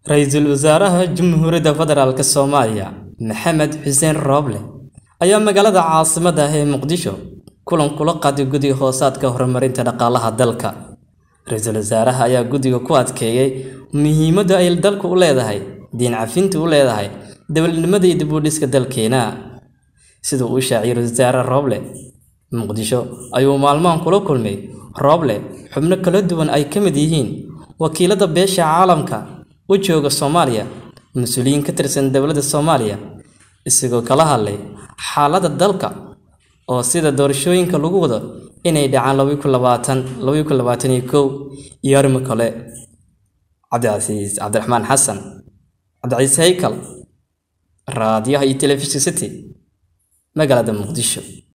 Ra'iisul Wasaaraha Jamhuuriyadda Federaalk Soomaaliya Maxamed Xuseen Roble ayaa magaalada caasimadda ah ee Muqdisho kulan kula qaaday Guddiga Hoosaadka Horumarinta Dhaqaalaha dalka. Ra'iisul Wasaaraha ayaa guddiga ku adkeeyay muhiimadda ay dalku u leedahay diin cafinta u leedahay dowladnimada iyo dib u dhiska dalkeena. Sida uu shaaciyay Ra'iisul Wasaare Roble, Muqdisho ayuu maalmahan kula kulmay Roble xubno kala duwan ay ka mid yihiin wakiilada beesha caalamka u jooga Soomaaliya, mas'uuliyiin ka tirsan dowladda Soomaaliya, isagoo kala hadlay xaaladda dalka oo sida doorashooyinka lagu wado inay dhacaan laba kun labaatan laba kun labaatan iyo kow iyo arrimo kale. Cabdicasiis Cabdiraxmaan Xasan, Cabdicasiis Haykal, Raadiyaha iyo Telefishinka City, magaalada Muqdisho.